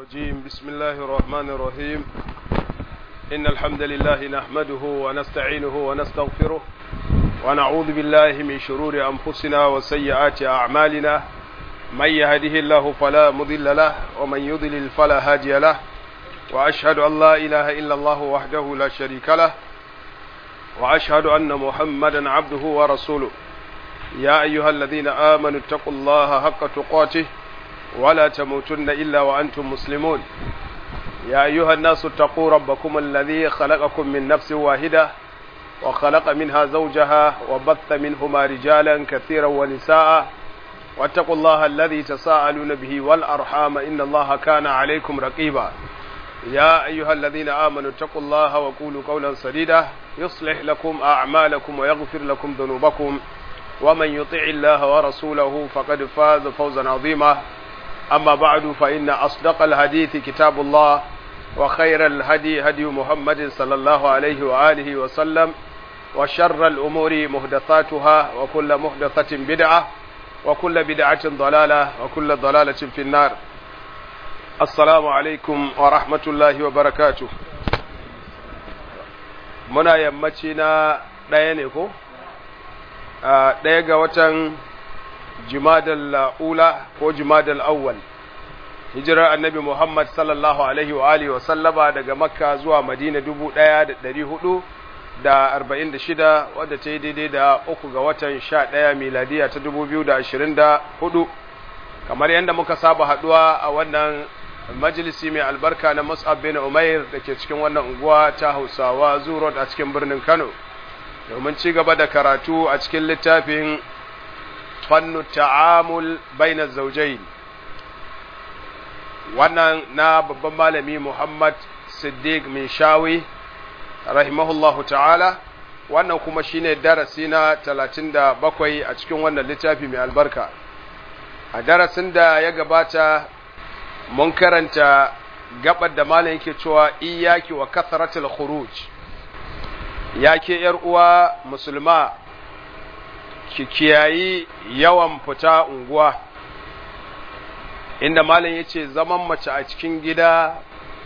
الرجيم بسم الله الرحمن الرحيم إن الحمد لله نحمده ونستعينه ونستغفره ونعوذ بالله من شرور أنفسنا وسيئات أعمالنا من يهده الله فلا مضل له ومن يضلل فلا هادي له وأشهد أن لا إله إلا الله وحده لا شريك له وأشهد أن محمدا عبده ورسوله يا أيها الذين آمنوا اتقوا الله حق تقاته ولا تموتن إلا وأنتم مسلمون يا أيها الناس اتقوا ربكم الذي خلقكم من نفس واحدة وخلق منها زوجها وبث منهما رجالا كثيرا ونساء واتقوا الله الذي تساءلون به والأرحام إن الله كان عليكم رقيبا يا أيها الذين آمنوا اتقوا الله وقولوا قولا سديدا يصلح لكم أعمالكم ويغفر لكم ذنوبكم ومن يطع الله ورسوله فقد فاز فوزا عظيما أما بعد فإن أصدق الحديث كتاب الله وخير الهدي هدي محمد صلى الله عليه وآله وسلم وشر الأمور محدثاتها وكل محدثة بدعة وكل بدعة ضلالة وكل ضلالة في النار السلام عليكم ورحمة الله وبركاته muna yammaci na ɗaya ne ko? ɗaya ga watan jimadal ula ko jimadal awwal hijirar annabi Muhammad sallallahu alaihi wa alihi wa sallama daga makka zuwa madina dubu ɗaya da ɗari hudu da arba'in da shida wadda ta yi daidai da uku ga watan sha ɗaya miladiya ta dubu biyu da ashirin da hudu kamar yadda muka saba haɗuwa a wannan majalisi mai albarka na mus'ab bin umair da ke cikin wannan unguwa ta hausawa zurot a cikin birnin kano domin ci gaba da karatu a cikin littafin fannu ta'amul bainar zaujai wannan na babban malami muhammad siddiq min shawi rahimahullahu ta'ala wannan kuma shine darasi na talatin da bakwai a cikin wannan littafi mai albarka a darasin da ya gabata mun karanta gabar da malam yake cewa iyaki wa kasratul khuruj ya ke uwa musulma ki kiyayi yawan fita unguwa inda malam ya ce zaman mace a cikin gida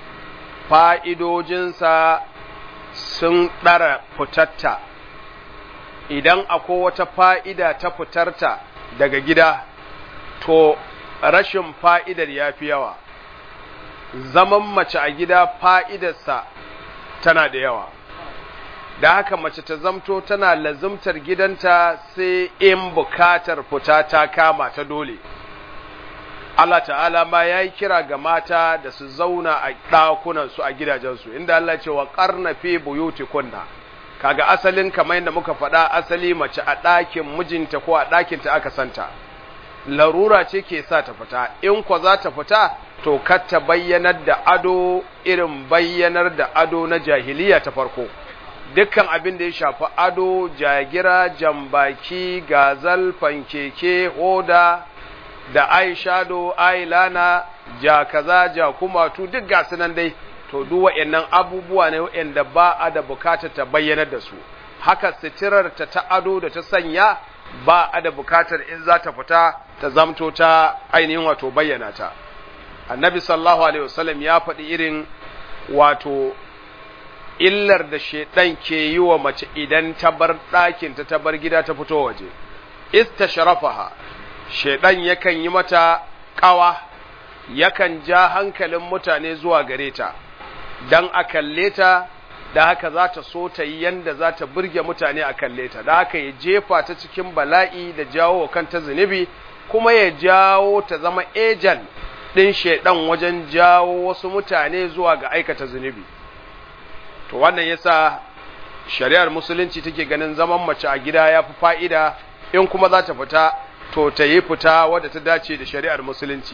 fa'idojinsa sun ɗara fitatta idan akwai wata fa'ida ta fitarta daga gida to rashin fa'idar ya fi yawa zaman mace a gida fa'idarsa tana da yawa da haka mace ta zamto tana lazumtar gidanta sai in bukatar fita ta kama ta dole Allah ta'ala ma ya yi kira ga mata da su zauna a ɗakunansu a gidajensu inda Allah ce wa ƙarna fi buyuti kunna kaga asalin kamar yadda muka faɗa asali mace a ɗakin mijinta ko a ɗakinta aka santa larura ce ke sa ta fita in kwa za ta fita to kar ta bayyanar da ado irin bayyanar da ado na jahiliya ta farko dukkan abin da ya shafi ado jagira jambaki gazal fankeke hoda da eyeshadow eyeliner ja kaza ja kumatu duk gasu nan dai to duk waɗannan abubuwa ne waɗanda ba a da bukatar ta bayyanar da su haka sitirar ta ta ado da ta sanya ba a da bukatar in za ta fita ta zamto ta ainihin wato bayyana ta annabi sallallahu alaihi wasallam ya faɗi irin wato illar da shedan ke yi wa mace idan ta bar ɗakinta ta bar gida ta fito waje istashrafaha shedan yakan yi mata ƙawa yakan ja hankalin mutane zuwa gare ta dan a kalle ta da haka za ta so ta yi yanda za ta burge mutane a kalle ta da haka ya jefa ta cikin bala'i da jawo kanta zunubi kuma ya jawo ta zama ejan ɗin shaidan wajen jawo wasu mutane zuwa ga aikata zunubi to wannan yasa shari'ar musulunci take ganin zaman mace a gida ya fi fa'ida in kuma za ta fita to ta yi fita wadda ta dace da shari'ar musulunci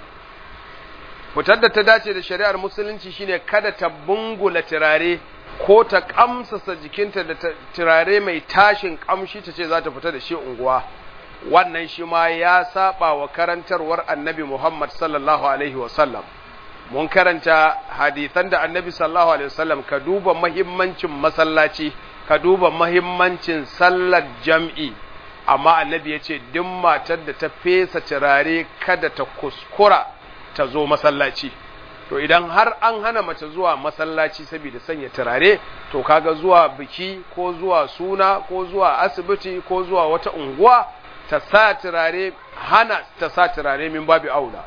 fitar da ta dace da shari'ar musulunci shine kada ta bungula turare ko ta kamsasa jikinta da turare mai tashin kamshi ta ce za ta fita da shi unguwa wannan shi ma ya saba wa karantarwar annabi Muhammad sallallahu alaihi wasallam mun karanta hadisan da annabi sallallahu alaihi wasallam ka duba mahimmancin masallaci ka duba mahimmancin sallar jam'i amma annabi ya ce duk matar da ta fesa turare kada ta kuskura ta zo masallaci to idan har an hana mace zuwa masallaci saboda sanya turare to kaga zuwa biki ko zuwa suna ko zuwa asibiti ko zuwa wata unguwa ta sa turare hana ta sa turare min babu aula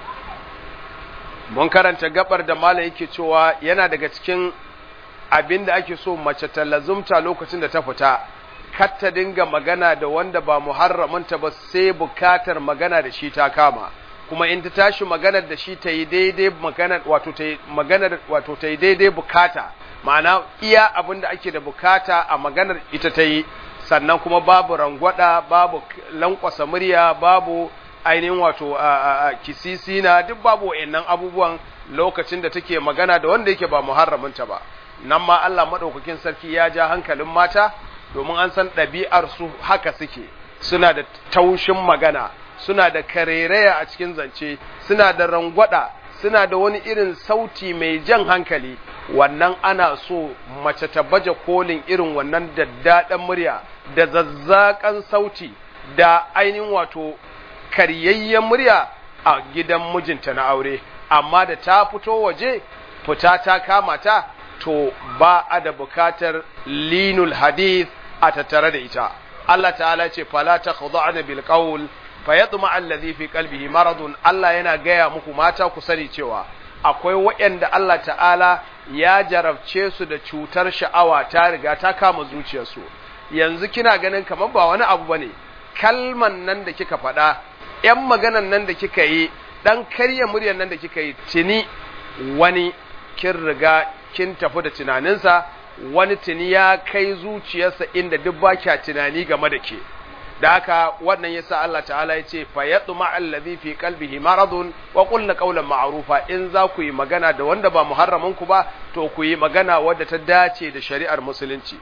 mun karanta gabar da mala yake cewa yana daga cikin abin da ake so mace ta lazumta lokacin da ta fita kar ta dinga magana da wanda ba muharramanta ba sai bukatar magana da shi ta kama kuma in ta tashi maganar da shi ta yi daidai maganar wato ta yi maganar wato ta yi daidai bukata ma'ana iya abin da ake da bukata a maganar ita ta yi sannan kuma babu rangwada babu lankwasa murya babu ainihin wato kisisina duk babu wa'annan abubuwan lokacin da take magana da wanda yake ba muharraminta ba nan ma Allah madaukakin sarki ya ja hankalin mata domin an san ɗabi'ar su haka suke suna da taushin magana suna da karereya a cikin zance suna da rangwada suna da wani irin sauti mai jan hankali wannan ana so mace ta baje kolin irin wannan daddaɗan murya da zazzaƙan sauti da ainihin wato karyayyen murya a gidan mijinta na aure amma da ta fito waje fita ta kama ta to ba a da bukatar linul hadith a tattare da ita Allah ta'ala ce fala takhda'na bil qawl fayatma alladhi fi qalbihi maradun Allah yana gaya muku mata ku sani cewa akwai waɗanda Allah ta'ala ya jarabce su da cutar sha'awa ta riga ta kama zuciyarsu yanzu kina ganin kamar ba wani abu bane kalman nan da kika faɗa ‘yan maganan nan da kika yi ɗan karya muryar nan da kika yi tuni wani kin riga kin tafi da tunaninsa wani tuni ya kai zuciyarsa inda duk ba kya tunani game da ke da haka wannan yasa Allah ta'ala ya ce fa yatma allazi fi qalbihi maradun wa qulna qawlan ma'rufa in za ku yi magana da wanda ba muharramin ku ba to ku yi magana wadda ta dace da shari'ar musulunci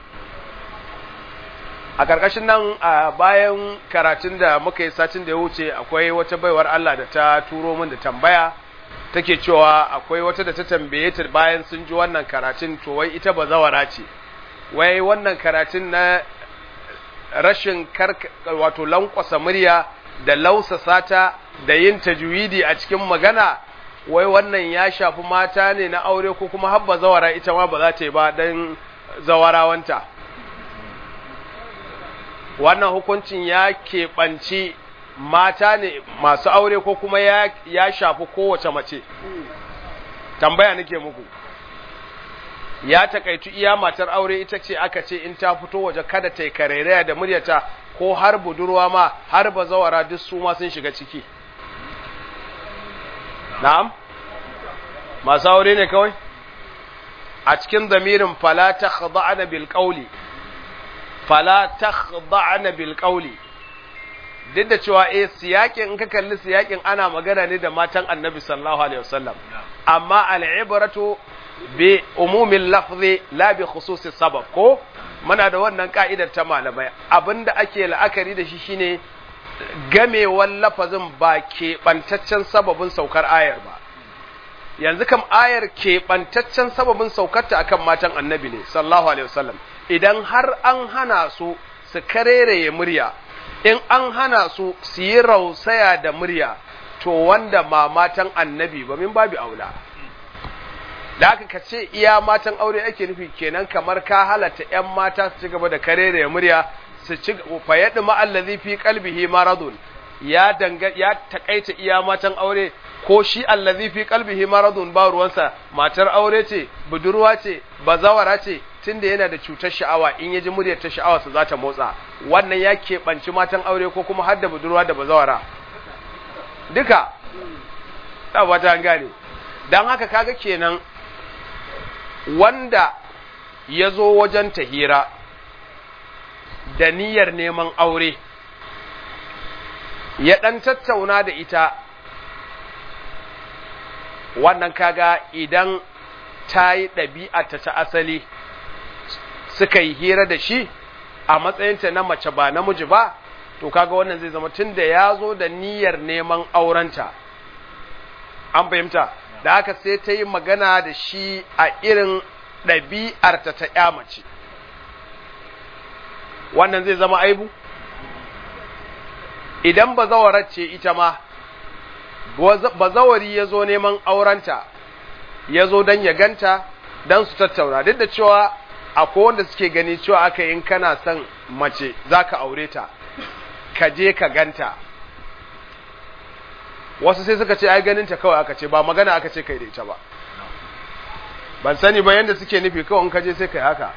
a ƙarƙashin nan a bayan karatun da muka yi satin da ya wuce akwai wata baiwar Allah da ta turo min da tambaya take cewa akwai wata da ta tambaye ta bayan sun ji wannan karatun to wai ita ba zawara ce wai wannan karatun na rashin wato lankwasa murya da lausasa ta da yin tajwidi a cikin magana wai wannan ya shafi mata ne na aure ko kuma habba zawara ita ma ba za ta yi ba don zawarawanta wannan hukuncin ya keɓanci mata ne masu aure ko kuma ya, ya shafi kowace mace tambaya nake muku ya takaitu iya matar aure ita ce aka ce in ta fito waje kada ta yi karairaya da muryata ko har budurwa ma har bazawara duk su ma sun shiga ciki na'am masu aure ne kawai a cikin zamirin fala ta khada'ana bil qawli fala takhda'na bil qawli duk da cewa eh siyakin in ka kalli siyakin ana magana ne da matan Annabi sallallahu alaihi wasallam amma al-ibratu bi umumil lafzi la bi khususis sabab ko muna da wannan ka'idar ta malamai abinda ake la'akari da shi shine gamewar lafazin ba keɓantaccen sababin saukar ayar ba yanzu kam ayar keɓantaccen sababin saukarta akan matan annabi ne sallallahu alaihi wasallam idan har an hana su su karereye murya in an hana su su yi rausaya da murya to wanda ma matan annabi ba min babu aula da aka ka ce iya matan aure ake nufi kenan kamar ka halatta ‘yan mata su ci gaba da karereye murya su ci fayaɗi ma'allazi fi kalbihi maradun ya danga ya takaita iya matan aure ko shi allazi fi qalbihi maradun ba ruwansa matar aure ce budurwa ce bazawara ce tunda yana da cutar sha'awa in yaji muryar ta sha'awa su za ta motsa wannan ya keɓanci matan aure ko kuma har da budurwa da bazawara duka ta ba ta gane dan haka kaga kenan wanda ya zo wajen tahira da niyyar neman aure ya ɗan tattauna da ita wannan kaga idan ta yi ɗabi'ata ta asali suka yi hira da shi a matsayinta na mace ba namiji ba to kaga wannan zai zama tun da ya zo da niyyar neman aurenta an fahimta da haka sai ta yi magana da shi a irin ɗabi'arta ta ‘ya mace wannan zai zama aibu idan bazawarar ce ita ma bazawari ya zo neman aurenta ya zo don ya ganta don su tattauna duk da cewa akwai wanda suke gani cewa aka in kana son mace za ka aure ta ka je ka ganta wasu sai suka ce ai ganinta kawai aka ce ba magana aka ce kai da ita ba ban sani ba yadda suke nufi kawai in ka je sai kai haka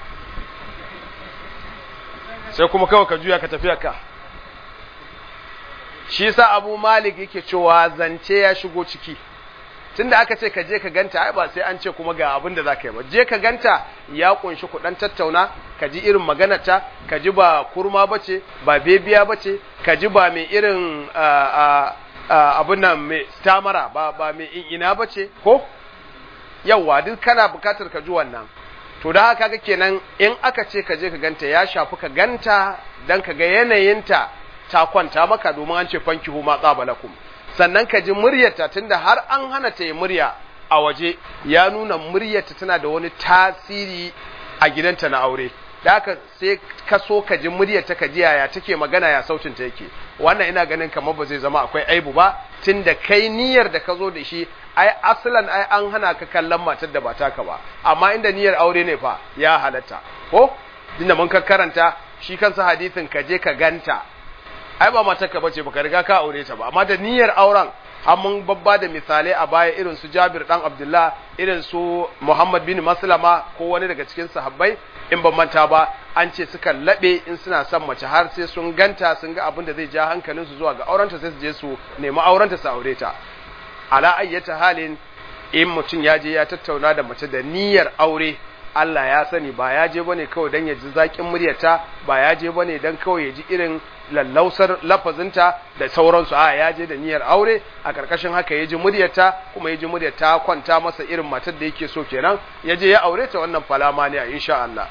sai kuma kawai ka juya ka tafi ka shi sa abu malik yake cewa zance ya shigo ciki tunda aka ce ka je ka ganta ai ba sai an ce kuma ga abin da zaka yi ba je ka ganta ya kunshi ku dan tattauna ka ji irin maganarta ka ji ba kurma bace ba bebiya bace ka ji ba mai irin abin nan mai stamara ba ba mai ina bace ko yawa duk kana bukatar ka ji wannan to da haka ga kenan in aka ce ka je ka ganta ya shafi ka ganta dan ka ga yanayinta ta kwanta maka domin an ce fankihu ma tsabalakum sannan ka ji muryarta tunda har an hana ta yi murya a waje ya nuna muryarta tana da wani tasiri a gidanta na aure da haka sai ka so ka ji muryarta ka ji yaya take magana ya sautin ta yake wannan ina ganin kamar ba zai zama akwai aibu ba tunda kai niyyar da ka zo da shi ai asalan ai an hana ka kallon matar da ba taka ba amma inda niyyar aure ne fa ya halatta ko tunda mun ka karanta shi kansa hadisin ka je ka ganta ai ba matarka bace baka riga ka aure ta ba amma da niyyar auren har mun babba da misalai a baya irin su Jabir dan Abdullah irin su Muhammad bin Maslama ko wani daga cikin sahabbai in ban manta ba an ce suka labe in suna son mace har sai sun ganta sun ga abin da zai ja hankalin su zuwa ga aurenta sai su je su nemi aurenta su aure ta ala ayyata halin in mutum ya je ya tattauna da mace da niyyar aure Allah ya sani ba ya je bane kawai dan ya ji zakin muryarta ba ya je bane dan kawai ya ji irin lallausar lafazinta da sauransu a ya je da niyyar aure a karkashin haka ya ji muryarta kuma ya ji muryarta kwanta masa irin matar da yake so kenan ya je ya aure ta wannan falama ne insha Allah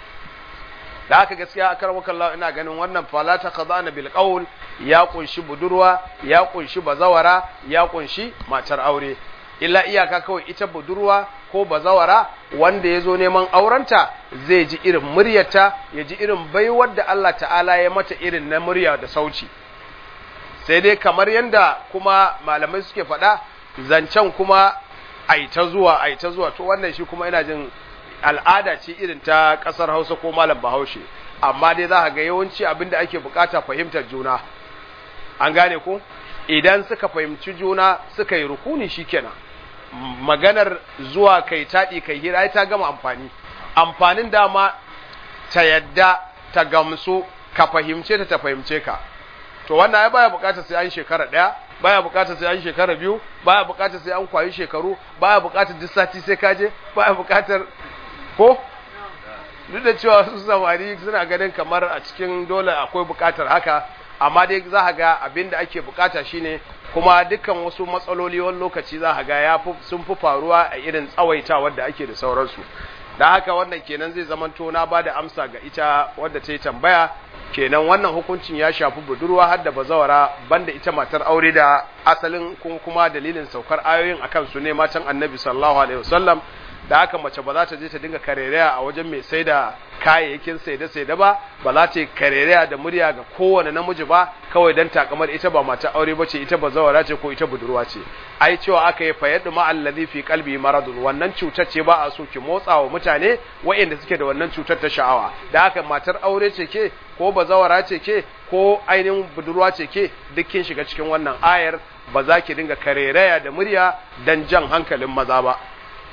da haka gaskiya a karwakan Allah ina ganin wannan falata qadana bil qaul ya kunshi budurwa ya kunshi bazawara ya kunshi matar aure illa iyaka kawai ita budurwa ko bazawara wanda ya zo neman aurenta zai ji irin muryarta ya ji irin baiwar da Allah ta'ala ya mata irin na murya da sauci sai dai kamar yadda kuma malamai suke faɗa zancen kuma aita zuwa aita zuwa to wannan shi kuma ina jin al'ada ce irin ta ƙasar hausa ko malam bahaushe amma dai za ga yawanci abin da ake bukata fahimtar juna an gane ko idan suka fahimci juna suka yi rukuni shikenan maganar zuwa kai taɗi kai hira ta gama amfani amfanin dama ta yadda ta gamsu ka fahimce ta ta fahimce ka to wannan ya baya bukatar sai an shekara ɗaya baya bukatar sai an shekara biyu baya bukatar sai an kwayi shekaru baya bukatar duk sati sai kaje baya bukatar ko duk da cewa su samari suna ganin kamar a cikin dole akwai bukatar haka amma dai za ga abin da ake bukata shine kuma dukkan wasu matsaloli wani lokaci za ga ya sun fi faruwa a irin tsawaita wadda ake da sauransu da haka wannan kenan zai zamanto na ba da amsa ga ita wadda ta yi tambaya kenan wannan hukuncin ya shafi budurwa har da bazawara banda ita matar aure da asalin kuma dalilin saukar ayoyin akan su ne matan annabi sallallahu alaihi wasallam da haka mace ba za ta je ta dinga karereya a wajen mai sai da kayayyakin saide saide ba ba za ta yi karereya da murya ga kowane namiji ba kawai dan takamar ita ba mata aure bace ita ba zawara ce ko ita budurwa ce ai cewa aka yi fayadu ma allazi fi qalbi maradun wannan cutar ce ba a so ki motsa wa mutane waɗanda suke da wannan cutar ta sha'awa da haka matar aure ce ke ko bazawara ce ke ko ainihin budurwa ce ke duk kin shiga cikin wannan ayar ba za ki dinga karereya da murya dan jan hankalin maza ba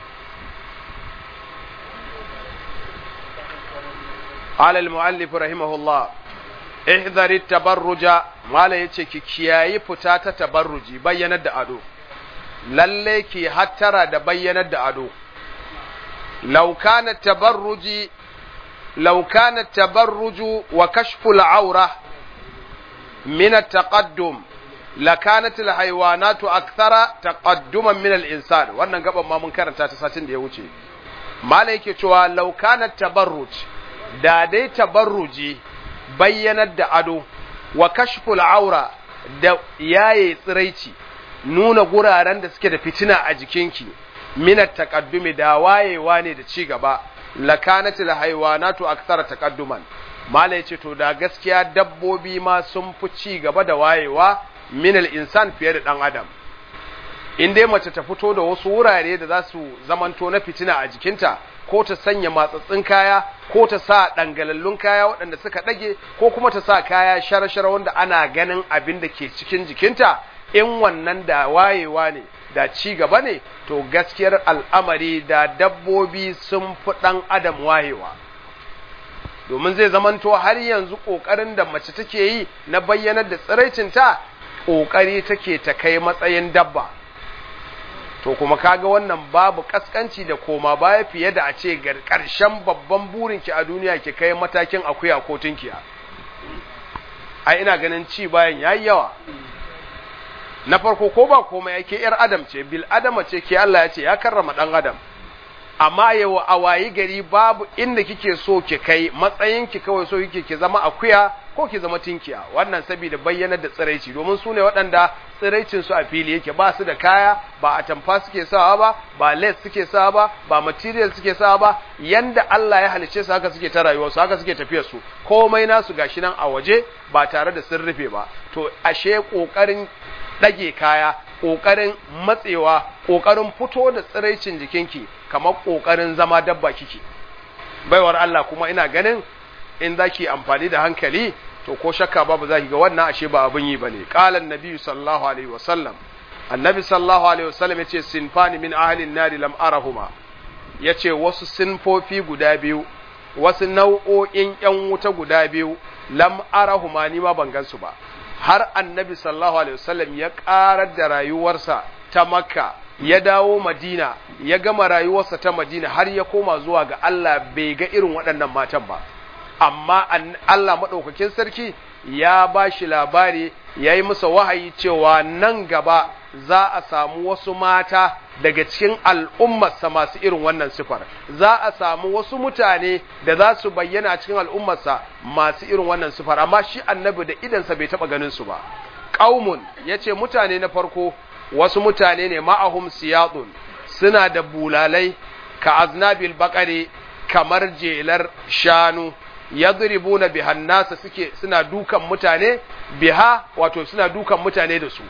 قال المؤلف رحمه الله احذر التبرج mala yace ki kiyayi fita ta tabarruji bayyanar da ado lalle ki hattara da bayyanar da ado law kana tabarruji law kana tabarruju wa kashfu al-awra min at-taqaddum lakanat al-hayawanatu akthara taqadduman min al-insan wannan gaban ma mun karanta ta satin da ya wuce mala yake cewa law kana tabarruj da dai tabarruji bayyanar da ado wa kashful aura da yaye tsiraici nuna guraren da suke da fitina a jikinki minat taqaddumi da wayewa ne da ci gaba lakanatil haywanatu akthara taqadduman mala yace to da gaskiya dabbobi ma sun fi ci gaba da wayewa minal insan fiye da dan adam in dai mace ta fito da wasu wurare da za su zamanto na fitina a jikinta ko ta sanya matsatsin kaya ko ta sa dangalallun kaya waɗanda suka ɗage ko kuma ta sa kaya shara-shara wanda ana ganin abin da ke cikin jikinta in wannan da wayewa ne da ci gaba ne to gaskiyar al'amari da dabbobi sun fi ɗan adam wayewa domin zai zamanto har yanzu ƙoƙarin da mace take yi na bayyanar da tsiraicinta ƙoƙari take ta kai matsayin dabba to kuma kaga wannan babu kaskanci da koma baya fiye da a ce ƙarshen babban burinki a duniya ki kai matakin akuya ko tunkiya ai ina ganin ci bayan yayi yawa na farko ko ba komai yake yar adam ce bil adama ce ke Allah ya ce ya karrama dan adam amma yau a wayi gari babu inda kike so ki kai matsayin ki kawai so kike ki zama akuya ko ki zama tinkiya wannan saboda bayyanar da tsiraici domin su ne waɗanda tsiraicin su a fili yake ba su da kaya ba a tamfa suke sawa ba ba les suke sawa ba ba material suke sawa ba yanda Allah ya halice su haka suke ta rayuwar su haka suke tafiyar su komai nasu gashi nan a waje ba tare da sun rufe ba to ashe kokarin ɗage kaya ƙoƙarin matsewa ƙoƙarin fito da tsiraicin jikinki kamar ƙoƙarin zama dabba kike baiwar Allah kuma ina ganin in zaki amfani da hankali to ko shakka babu zaki ga wannan ashe ba abin yi bane qala annabi sallallahu alaihi wasallam annabi sallallahu alaihi wasallam yace sinfani min ahli an-nari lam arahuma yace wasu sinfofi guda biyu wasu nau'o'in yan wuta guda biyu lam arahuma ni ma ban gansu ba har annabi sallallahu alaihi wasallam ya ƙarar da rayuwarsa ta makka ya dawo madina ya gama rayuwarsa ta madina har ya koma zuwa ga Allah bai ga irin waɗannan matan ba amma Allah maɗaukakin sarki ya ba shi labari ya yi masa wahayi cewa nan gaba za a samu wasu mata daga cikin al'ummarsa masu irin wannan sifar za a samu wasu mutane da za su bayyana cikin al'ummarsa masu irin wannan sifar amma shi annabi da idansa bai taɓa ganin su ba ƙaumun ya ce mutane na farko wasu mutane ne ma'ahum siyadun suna da bulalai ka aznabil bakare kamar jelar shanu yadribuna bihan nasa suke suna dukan mutane biha wato suna dukan mutane da su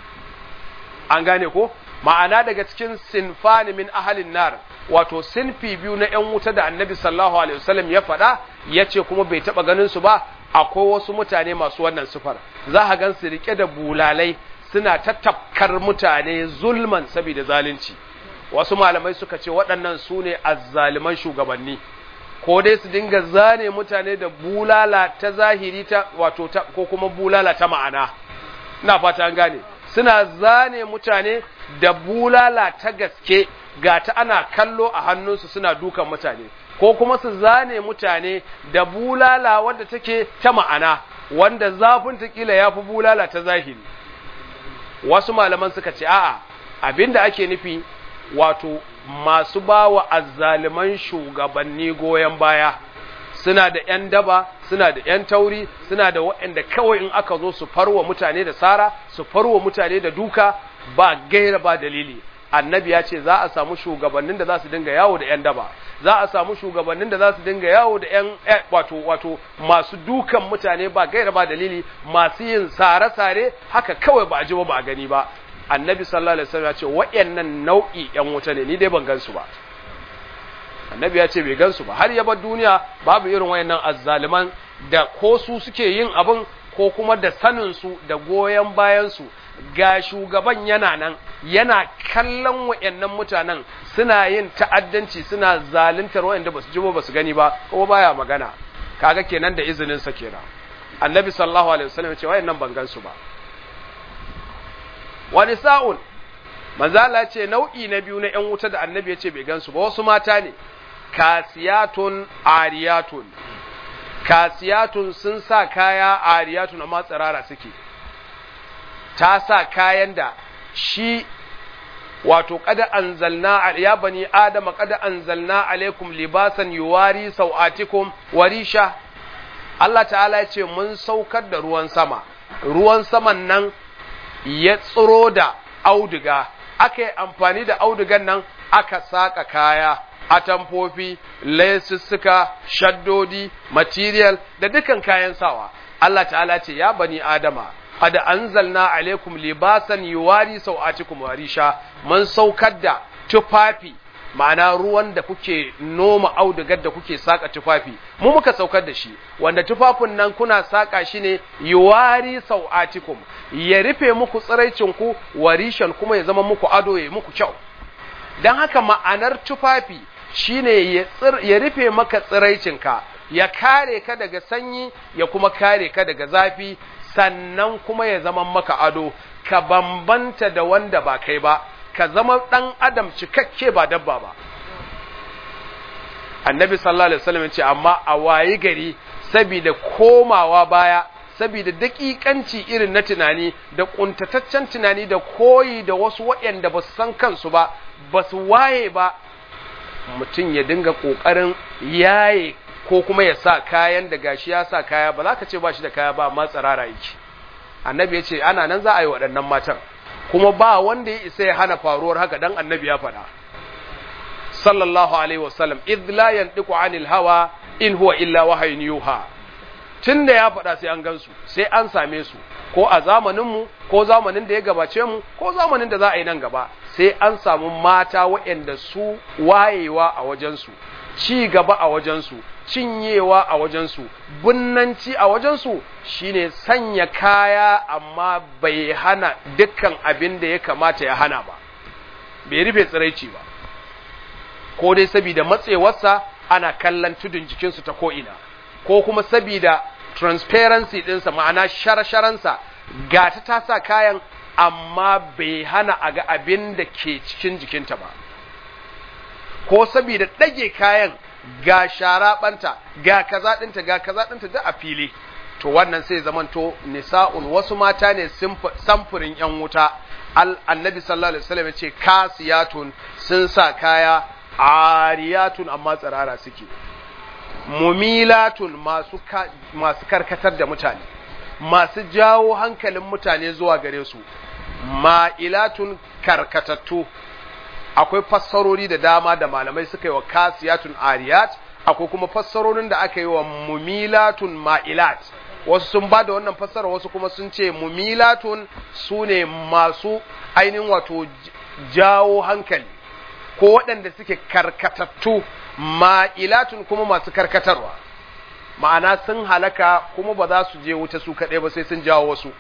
an gane ko ma'ana daga cikin sinfani min ahalin nar wato sinfi biyu na ‘yan wuta da annabi sallallahu alaihi wasallam ya faɗa ya ce kuma bai taɓa ganin su ba akwai wasu mutane masu wannan sufar za a gan su riƙe da bulalai suna tattafkar mutane zulman saboda zalunci wasu malamai suka ce waɗannan su ne azzaliman shugabanni ko dai su dinga zane mutane da bulala ta zahiri ta wato ta ko kuma bulala ta ma'ana ina fata an gane suna zane mutane da bulala ta gaske ga ta ana kallo a hannunsu suna dukan mutane ko kuma su zane mutane da bulala wadda take ta ma'ana wanda zafin ta kila ya fi bulala ta zahiri wasu malaman suka ce a'a abinda ake nufi wato masu ba wa azzaliman shugabanni goyon baya suna da ‘yan daba, suna da ‘yan tauri, suna da waɗanda kawai in aka zo su farwa mutane da sara, su farwa mutane da duka ba gaira ba dalili. Annabi ya ce za a samu shugabannin da za su dinga yawo da ‘yan daba, za a samu shugabannin da za su dinga yawo da ‘yan wato wato masu dukan mutane ba gaira ba dalili, masu yin sare-sare haka kawai ba a ji ba ba a gani ba. Annabi sallallahu alaihi wasallam ya ce waɗannan nau'i ‘yan wuta ne, ni dai ban gan su ba. annabi ya ce bai gansu ba har ya bar duniya babu irin wayannan azzaliman da ko su suke yin abin ko kuma da sanin su da goyen bayan su ga shugaban yana nan yana kallon wayannan mutanen suna yin ta'addanci suna zaluntar wayanda basu ji ba su gani ba kuma baya magana kaga kenan da izinin sa kenan annabi sallallahu alaihi wasallam ya ce wayannan ban gansu ba wani sa'un manzala ce nau'i na biyu na ‘yan wuta da annabi ya ce bai gansu ba wasu mata ne kasiyatun ariyatun kasiyatun sun sa kaya ariyatun amma tsirara suke ta sa kayan da shi wato kada anzalna ya bani adama kada anzalna alaikum libasan yuwari sau'atikum warisha Allah ta'ala ya ce mun saukar da ruwan sama ruwan saman nan ya tsiro da auduga aka yi amfani da audugan nan aka saka kaya atamfofi lesussuka shaddodi material da dukan kayan sawa Allah ta'ala ce ya bani adama qad anzalna alaikum libasan yuwari sau'atikum warisha mun saukar da tufafi ma'ana ruwan da kuke noma audugar da kuke saka tufafi mu muka saukar da shi wanda tufafin nan kuna saka shi ne yuwari sau'atikum ya rufe muku tsiraicin ku warishan kuma ya zama muku ado ya muku kyau dan haka ma'anar tufafi shine ya ya rufe maka tsiraicinka ya kare ka daga sanyi ya kuma kare ka daga zafi sannan kuma ya zama maka ado ka bambanta da wanda ba kai ba ka zama ɗan adam cikakke ba dabba ba annabi sallallahu alaihi wasallam ya ce amma a wayi gari saboda komawa baya saboda daƙiƙanci irin na tunani da ƙuntataccen tunani da koyi da wasu waɗanda ba su san kansu ba ba su waye ba mutum ya dinga ƙoƙarin yaye ko kuma ya sa kayan da gashi ya sa kaya ba za ka ce ba shi da kaya ba amma tsirara yake annabi ya ce ana nan za a yi waɗannan matan kuma ba wanda ya isa ya hana faruwar haka dan annabi ya faɗa sallallahu alaihi wasallam idh la yantiqu anil hawa in huwa illa wahyun yuha tunda ya faɗa sai an gansu sai an same su ko a zamanin mu ko zamanin da ya gabace mu ko zamanin da za a yi nan gaba sai an samu mata waɗanda su wayewa a wajensu ci gaba a wajensu cinyewa a wajensu bunnanci a wajensu shine sanya kaya amma bai hana dukkan abin da ya kamata ya hana ba bai rufe tsiraici ba ko dai saboda matsewarsa ana kallon tudun jikinsu ta ko'ina ko kuma saboda transparency ɗinsa ma'ana shara-sharansa ga ta ta sa kayan amma bai hana a ga abin da ke cikin jikinta ba ko saboda ɗage kayan ga shara ɓanta ga kaza ɗinta ga kaza ɗinta da a fili to wannan sai zamanto nisa'un wasu mata ne samfurin yan wuta annabi sallallahu alaihi wasallam ya ce kasiyatun sun sa kaya ariyatun amma tsirara suke mumilatun masu masu karkatar da mutane masu jawo hankalin mutane zuwa gare su ma'ilatun karkatattu akwai fassarori da dama da malamai suka yi wa kasiyatun ariyat akwai kuma fassarorin da aka yi wa mumilatun ma'ilat wasu sun ba da wannan fassara wasu kuma sun ce mumilatun su ne masu ainihin wato jawo hankali ko waɗanda suke karkatattu ma'ilatun kuma masu karkatarwa ma'ana sun halaka kuma ba za su je wuta su kaɗai ba sai sun jawo wasu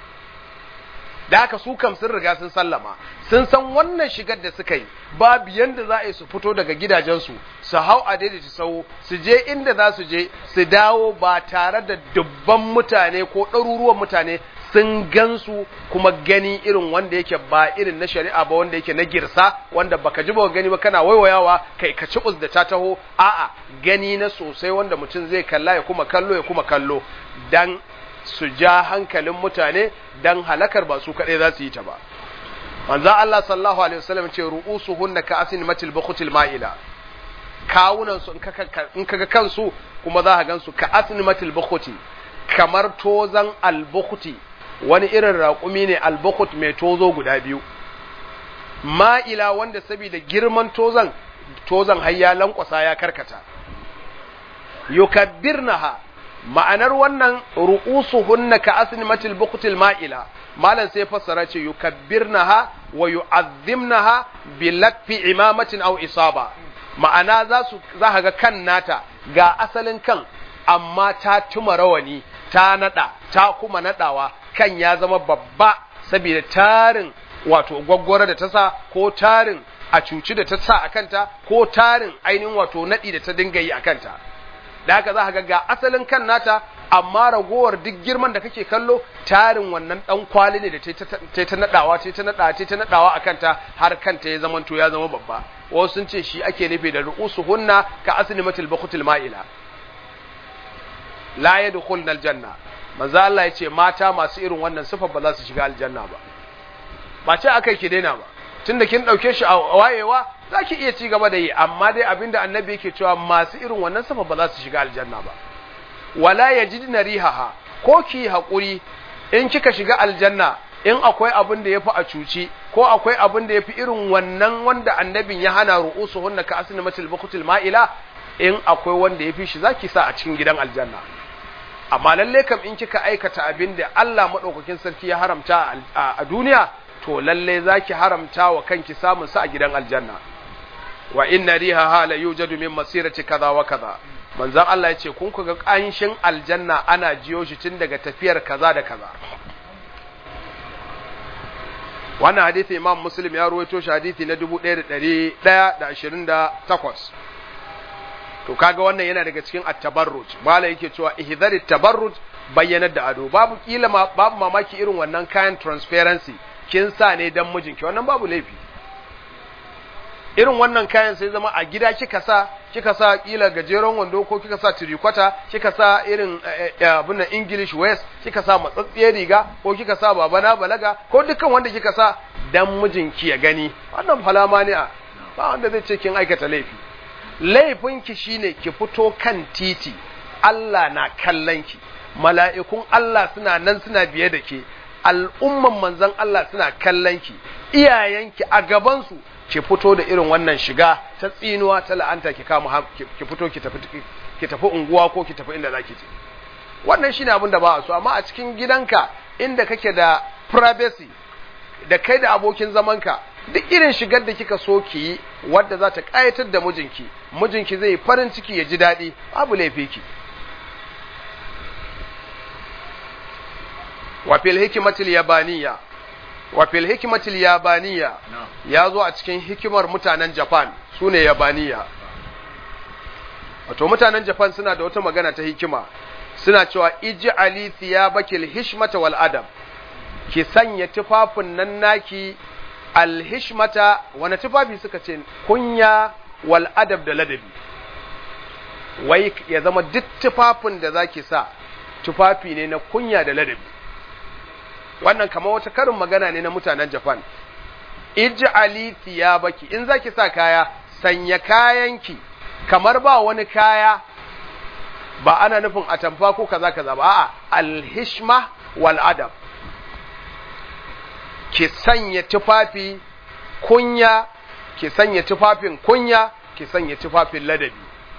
da haka su kam sun riga sun sallama sun san wannan shigar da suka yi babu yanda za a yi su fito daga gidajensu su hau a daidaita sau su je inda za su je su dawo ba tare da dubban mutane ko ɗaruruwan mutane sun gansu kuma gani irin wanda yake ba irin na shari'a ba wanda yake na girsa wanda baka ji ba gani ba kana waiwayawa kai ka ci da ta taho a'a gani na sosai wanda mutum zai kalla ya kuma kallo ya kuma kallo dan su ja hankalin mutane dan halakar ba su kaɗai za su yi ta ba manzo Allah sallallahu alaihi wasallam ce ru'usuhunna ka asin matil bukhutil ma'ila kawunan su in kaga kansu kuma za ka gansu ka asin matil bukhuti kamar tozan albukhuti wani irin raƙumi ne albukhut mai tozo guda biyu ma'ila wanda saboda girman tozan tozan har ya lankwasa ya karkata yukabbirnaha ma'anar wannan ru'usuhunna ka asnimatil buqtil ma'ila malan sai fassara ce yukabbirnaha wa yu'azzimnaha bi latfi imamatin aw isaba ma'ana za su za ka ga kan nata ga asalin kan amma ta tuma rawani ta nada ta kuma nadawa kan ya zama babba saboda tarin wato gwaggwara da ta sa ko tarin a cuci da ta sa a kanta ko tarin ainihin wato nadi da ta dinga yi a kanta da haka za ka ga asalin kan nata amma ragowar duk girman da kake kallo tarin wannan dan kwali ne da ta ta nadawa ta ta nadawa ta ta nadawa akan ta har kanta ya zamanto ya zama babba wasu sun ce shi ake nufi da ru'usuhunna ka aslimatil buqtil ma'ila la yadkhulna aljanna manzo Allah ya ce mata masu irin wannan sifar ba za su shiga aljanna ba ba ce akai ki daina ba tunda kin dauke shi a wayewa za ki iya ci gaba da yi amma dai abinda annabi yake cewa masu irin wannan safa ba za su shiga aljanna ba wala yajidna rihaha ko ki haƙuri in kika shiga aljanna in akwai abin da yafi a cuci ko akwai abin da yafi irin wannan wanda annabin ya hana ru'usuhunna ka asnamatil buqtil ma'ila in akwai wanda yafi shi zaki sa a cikin gidan aljanna amma lalle kam in kika aikata abin da Allah madaukakin sarki ya haramta a duniya to lalle zaki haramta wa kanki samun sa a gidan aljanna wa inna riha hala yujadu min masirati kaza wa kaza manzon Allah yace kun ku ga kanshin aljanna ana jiyo shi tun daga tafiyar kaza da kaza wannan hadisi imam muslim ya ruwaito shi hadisi na 1128 to kaga wannan yana daga cikin at-tabarruj mala yake cewa ihdhar tabarruj bayyanar da ado babu kila babu mamaki irin wannan kayan transparency kin sa ne dan mijinki wannan babu laifi irin wannan kayan sai zama a gida kika sa kika sa kila gajeren wando ko kika sa tirikwata kika sa irin abin English West kika sa matsatsiyar riga ko kika sa babana balaga ko dukkan wanda kika sa dan mijinki ya gani wannan falama ne a ba wanda zai ce kin aikata laifi laifinki shine ki fito kan titi Allah na kallon ki mala'ikun Allah suna nan suna biye da ke al'umman manzon Allah suna kallon ki iyayenki a gabansu ki fito da irin wannan shiga ta tsinuwa ta la'anta ki kama ki fito ki tafi ki tafi unguwa ko ki tafi inda zaki je wannan shine abin da ba a so amma a cikin gidanka inda kake da privacy da kai da abokin zamanka duk irin shigar da kika so ki yi wadda za ta kayatar da mijinki mijinki zai farin ciki ya ji daɗi babu laifi ki wa fil hikmatil yabaniya wa fil hikmatil yabaniya ya zo a cikin hikimar mutanen Japan sune yabaniya wato mutanen Japan suna da wata magana ta hikima suna cewa ij'ali thiyabakil hishmata wal adab ki sanya tufafin nan naki alhishmata wani tufafi suka ce kunya wal adab da ladabi wai ya zama duk tufafin da zaki sa tufafi ne na kunya da ladabi wannan kamar wata karin magana ne na mutanen Japan ij'ali thiyabaki in zaki sa kaya sanya kayanki kamar ba wani kaya ba ana nufin atamfa ko kaza kaza ba a'a alhishma wal adab ki sanya tufafi kunya ki sanya tufafin kunya ki sanya tufafin ladabi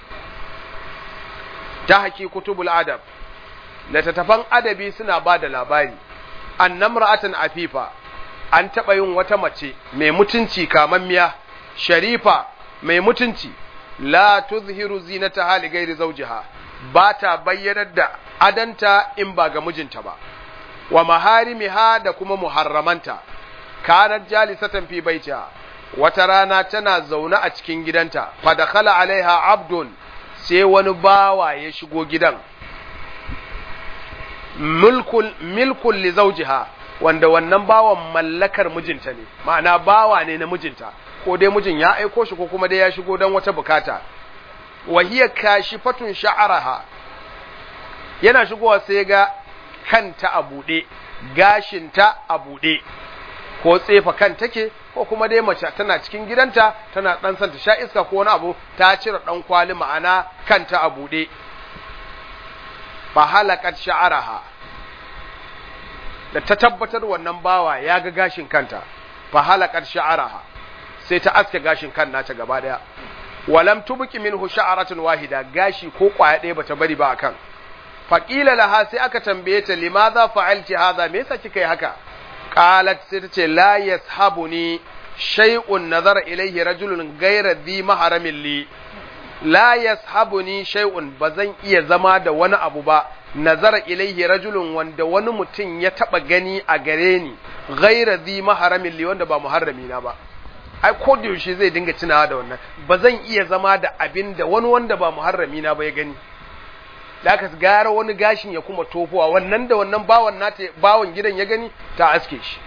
ta haki kutubul adab littattafan adabi suna ba da labari annamra'atan afifa an taɓa yin wata mace mai mutunci kamammiya sharifa mai mutunci la tuzhiru zinata hali gairi zawjiha ba ta bayyanar da adanta in ba ga mijinta ba wa maharimiha da kuma muharramanta kanat jalisatan fi baitiha wata rana tana zaune a cikin gidanta fa dakhala alaiha abdun sai wani bawa ya shigo gidan mulkul milkul li zawjiha wanda wannan bawan mallakar mijinta ne ma'ana bawa ne na mijinta ko dai mijin ya aiko shi ko kuma dai ya shigo don wata bukata wa hiya kashifatun sha'araha yana shigowa sai ga kanta a buɗe gashinta a buɗe ko tsefa kan take ko kuma dai mace tana cikin gidanta tana dan santa sha iska ko wani abu ta cire dan kwali ma'ana kanta a buɗe fa halakat sha'araha da ta tabbatar wannan bawa ya ga gashin kanta fa halakat sha'araha sai ta aske gashin kan nata gaba daya walam tubqi minhu sha'aratun wahida gashi ko kwaya ɗaya bata bari ba akan faqila laha sai aka tambaye ta limadha fa'alti hadha me yasa kika yi haka qalat sai tace la yashabuni shay'un nazara ilayhi rajulun ghayra dhi maharamin li la yashabuni shay'un bazan iya zama da wani abu ba nazara ilaihi rajulun wanda wani mutum ya taba gani a gare ni ghayra dhi maharamin li wanda ba muharrami na ba ai ko da yaushe zai dinga tunawa da wannan ba zan iya zama da abin da wani wanda ba muharrami na ba ya gani da aka gara wani gashin ya kuma tofowa wannan da wannan bawan nata bawan gidan ya gani ta aske shi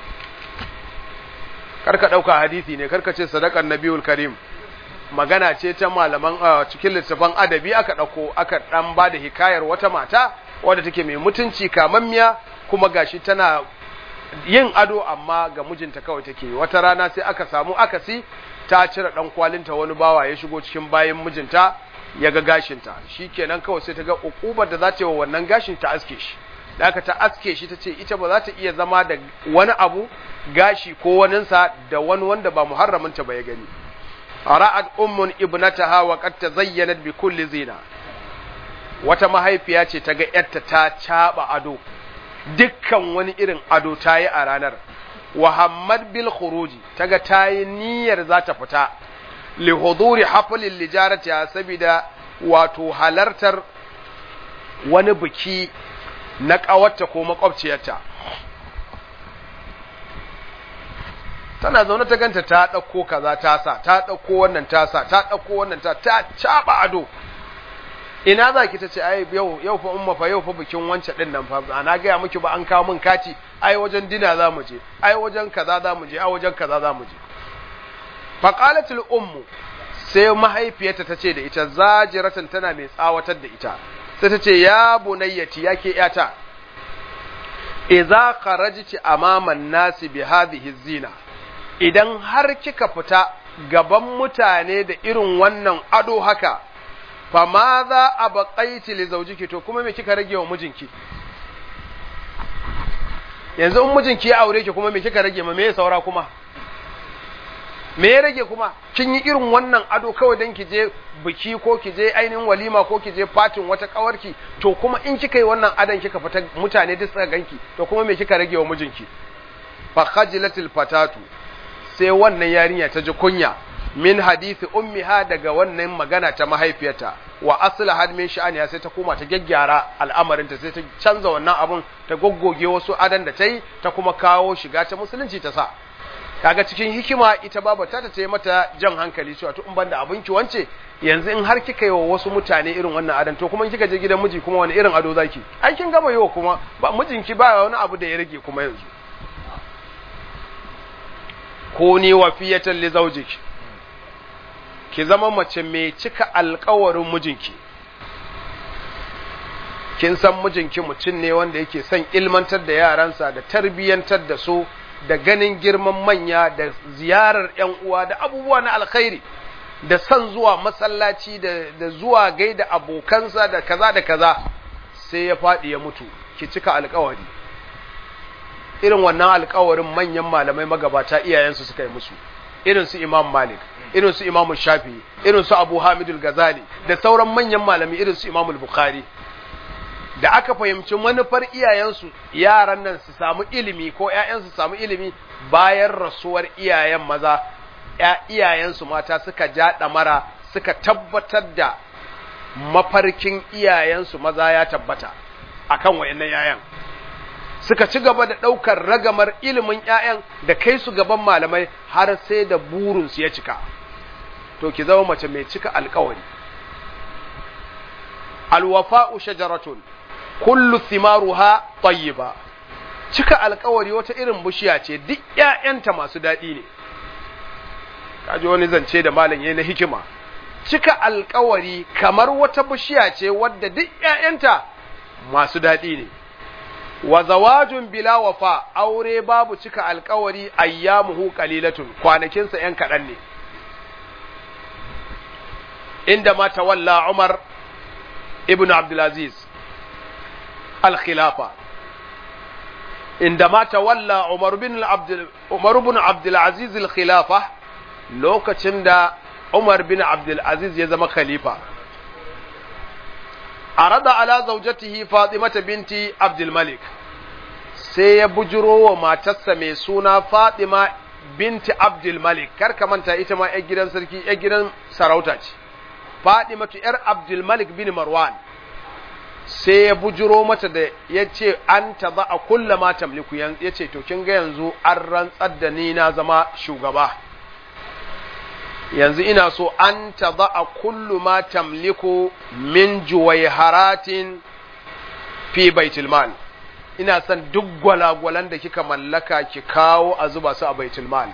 karka dauka hadisi ne karka ce sadaqan nabiyul karim magana ce ta malaman cikin littafin adabi aka dauko aka dan ba da hikayar wata mata wadda take mai mutunci kamammiya kuma gashi tana yin ado amma ga mijinta kawai take wata rana sai aka samu akasi ta cire dan kwalinta wani bawa ya shigo cikin bayan mijinta ya ga gashinta shikenan kawai sai ta ga ukubar da za ta yi wa wannan gashin ta aske shi da aka ta aske shi ta ce ita ba za ta iya zama da wani abu gashi ko waninsa da wani wanda ba muharraminta ba ya gani ra'ad ummun ibnataha wa qad tazayyanat bi kulli zina wata mahaifiya ce ta ga ‘yarta ta caɓa ado dukkan wani irin ado ta yi a ranar Muhammad bil khuruji ta ga ta yi niyyar za ta fita li huduri haflin lijaratiya saboda wato halartar wani biki na ƙawarta ko makwabciyarta tana zaune ta ganta ta ɗauko kaza ta sa ta ɗauko wannan ta sa ta ɗauko wannan ta ta caɓa ado ina za ki ta ce ai yau yau fa umma fa yau fa bikin wancan din nan fa ana gaya miki ba an kawo min kati ai wajen dina za mu je ai wajen kaza za mu je ai wajen kaza za mu je fa qalatul ummu sai mahaifiyarta ta ce da ita zajiratan tana mai tsawatar da ita sai ta ce ya bunayyati yake yata idza kharajti amaman nasi bi hadhihi zina idan har kika fita gaban mutane da irin wannan ado haka fa ma za a baƙaiti li zaujiki to kuma me kika rage wa mijinki yanzu in mijinki ya aure ki kuma me kika rage ma me ya saura kuma me ya rage kuma kin yi irin wannan ado kawai dan ki je biki ko ki je ainihin walima ko ki je fatin wata kawarki to kuma in kika yi wannan adon kika fita mutane duk suka ganki to kuma me kika rage wa mijinki fa khajilatil fatatu sai wannan yarinya ta ji kunya min hadisi ummiha daga wannan magana ta mahaifiyarta wa aslaha min sha'aniha sai ta koma ta gyaggyara al'amarinta sai ta canza wannan abun ta goggoge wasu adan da ta yi ta kuma kawo shiga ta musulunci ta sa kaga cikin hikima ita baba ta ta yi mata jan hankali cewa to in banda abinki wance yanzu in har kika yi wa wasu mutane irin wannan adan to kuma kika je gidan miji kuma wani irin ado zaki ai kin gama yiwa kuma ba mijinki ba wani abu da ya rage kuma yanzu ko ni wafiyatan li zawjiki ki zama mace mai cika alkawarin mijinki kin san mijinki mutum ne wanda yake son ilmantar da yaransa da tarbiyyantar da su da ganin girman manya da ziyarar ‘yan uwa da abubuwa na alkhairi da son zuwa masallaci da, da zuwa gaida abokansa da kaza da kaza sai ya faɗi ya mutu ki cika alkawari irin wannan alkawarin manyan malamai magabata iyayensu suka yi musu irin su imam malik irin su imamu shafi irin su abu hamidul gazali da sauran manyan malami irin su imamu bukhari da aka fahimci manufar iyayensu yaran nan su samu ilimi ko ‘ya'yansu samu ilimi bayan rasuwar iyayen maza iyayensu mata suka ja ɗamara suka tabbatar da mafarkin iyayensu maza ya tabbata akan wayannan ‘ya'yan suka ci gaba da ɗaukar ragamar ilimin ‘ya'yan da kai su gaban malamai har sai da burinsu ya cika to ki zama mace mai cika alkawari alwafa'u shajaratun kullu thimaruha tayyiba cika alkawari wata irin bishiya ce duk ƴaƴanta masu daɗi ne kaji wani zance da malam yayi na hikima cika alkawari kamar wata bishiya ce wadda duk ƴaƴanta masu daɗi ne wa zawajun bila wafa aure babu cika alkawari ayyamuhu qalilatun kwanakinsa ƴan kaɗan ne inda ma tawalla Umar ibn Abdulaziz al-khilafa inda ma tawalla Umar bin Abdul Umar ibn Abdulaziz al-khilafa lokacin da Umar bin Abdulaziz ya zama khalifa arada ala zawjatihi Fatimah binti Abdul Malik sai ya bujuro wa matarsa mai suna Fatima binti Abdul Malik kar ka manta ita ma ƴar gidan sarki ƴar gidan sarauta ce Fadimatu ‘yar Abdulmalik bin Marwan sai ya bujiro mata da ya ce an ta za a kulla ma tamliku ya ce to kin ga yanzu an rantsar da ni na zama shugaba yanzu ina so an ta za a kullu ma tamliku min juwaiharatin fi baitulmal ina son duk gwalagwalan da kika mallaka ki kawo a zuba su a baitulmal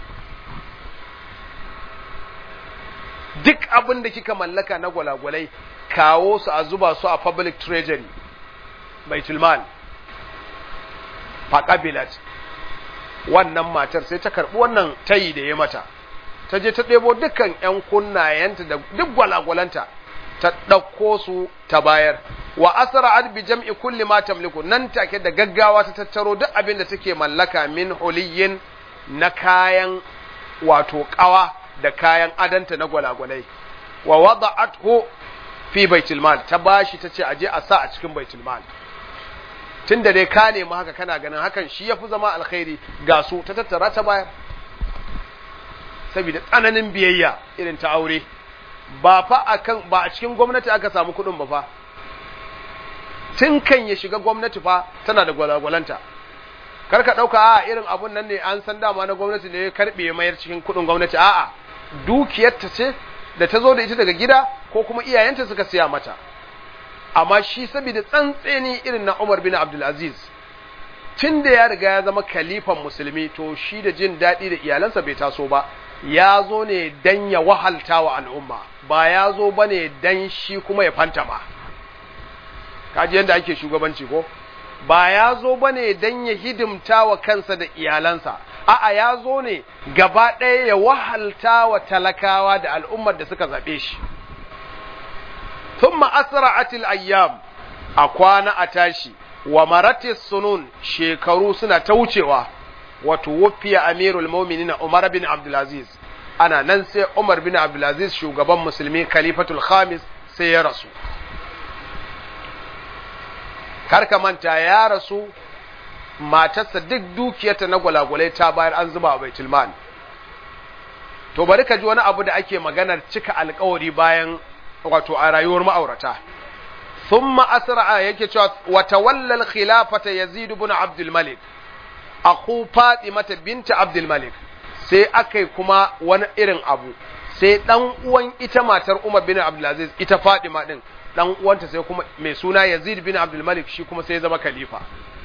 duk abin da kika mallaka na gwalagwalai kawo su a zuba su a public treasury baitulmal faƙabilat wannan matar sai ta karɓi wannan tayi da ya mata ta je ta ɗebo dukkan 'yan kunnayenta da duk gwalagwalanta ta ɗauko su ta bayar wa asra bi jam'i kulli ma tamliku nan take da gaggawa ta tattaro duk abin da take mallaka min huliyin na kayan wato ƙawa da kayan adanta na gwalagwalai wa wada'athu fi baitul mal ta bashi ta ce aje a sa a cikin baitul mal tunda dai ka nemi haka kana ganin hakan shi yafi zama alkhairi ga su ta tattara ta bayar saboda tsananin biyayya irin ta aure ba fa akan ba a cikin gwamnati aka samu kuɗin ba fa tun kan ya shiga gwamnati fa tana da gwalagwalanta kar ka ɗauka a irin abun nan ne an san dama na gwamnati ne ya karɓe mayar cikin kuɗin gwamnati a'a dukiyarta ce da ta zo da ita daga gida ko kuma iyayenta suka siya mata amma shi saboda tsantseni irin na Umar bin Abdul Aziz tun da ya riga ya zama kalifan musulmi to shi da jin daɗi da iyalansa bai taso ba ya zo ne dan ya wahalta wa al'umma ba ya zo ba ne dan shi kuma ya fantama kaji yadda ake shugabanci ko ba ya zo ba ne don ya hidimta wa kansa da iyalansa a'a ya zo ne gaba ɗaya ya wahalta wa talakawa da al'ummar da suka zaɓe shi thumma asra'atil ayyam a kwana a tashi wa maratis sunun shekaru suna ta wucewa wato wufiya amirul mu'minin Umar bin Abdulaziz ana nan sai Umar bin Abdulaziz shugaban musulmi khalifatul khamis sai ya rasu karka manta ya rasu matarsa duk dukiyarta na gwalagwalai ta bayar an zuba a baitul mal to bari ka ji wani abu da ake maganar cika alkawari bayan wato a rayuwar ma'aurata thumma asra'a yake cewa wa tawalla al-khilafata yazid ibn abdul malik akhu fatimata binta abdul malik sai akai kuma wani irin abu sai dan uwan ita matar umar bin abdul aziz ita fatima din dan uwanta sai kuma mai suna Yazid bin Abdul Malik shi kuma sai ya zama khalifa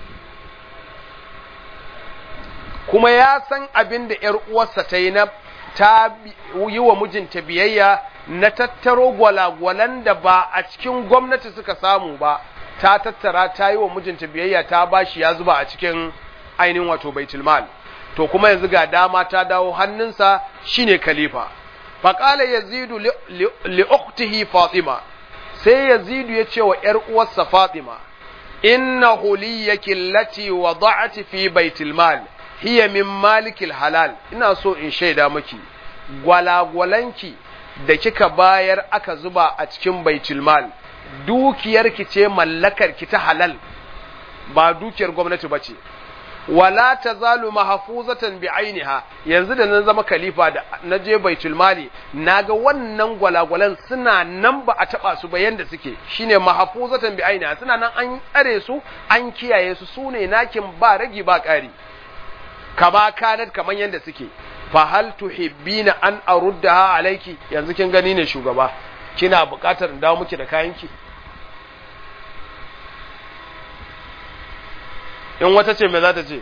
kuma ya san abin da ƴar uwarsa ta yi na ta yi wa mijinta biyayya na tattaro gwalagwalan da ba a cikin gwamnati suka samu ba ta tattara ta yi wa mijinta biyayya ta bashi ya zuba a cikin ainihin wato baitul mal to kuma yanzu ga dama ta dawo hannunsa shine khalifa faqala yazidu li ukhtihi fatima sai yazidu ya ce wa ‘yar uwarsa Fatima, Inna huliyaki lati wada'ati fi baitul mal hiya min malikil halal, ina so in shaida miki, gwalagwalanki da kika bayar aka zuba a cikin baitul mal, dukiyarki ce mallakarki ta halal, ba dukiyar gwamnati ba ce. wala tazalu mahfuzatan bi ainiha yanzu da nan zama khalifa da na je baitul mali naga wannan gwalagwalan suna nan ba a taba su ba yanda suke shine mahfuzatan bi ainiha suna nan an tsare su an kiyaye su sune nakin ba ragi ba ƙari kama kanat kaman yanda suke fa hal tuhibbina an aruddaha alayki yanzu kin gani ne shugaba kina buƙatar in dawo miki da kayanki in wata ce mai za ta ce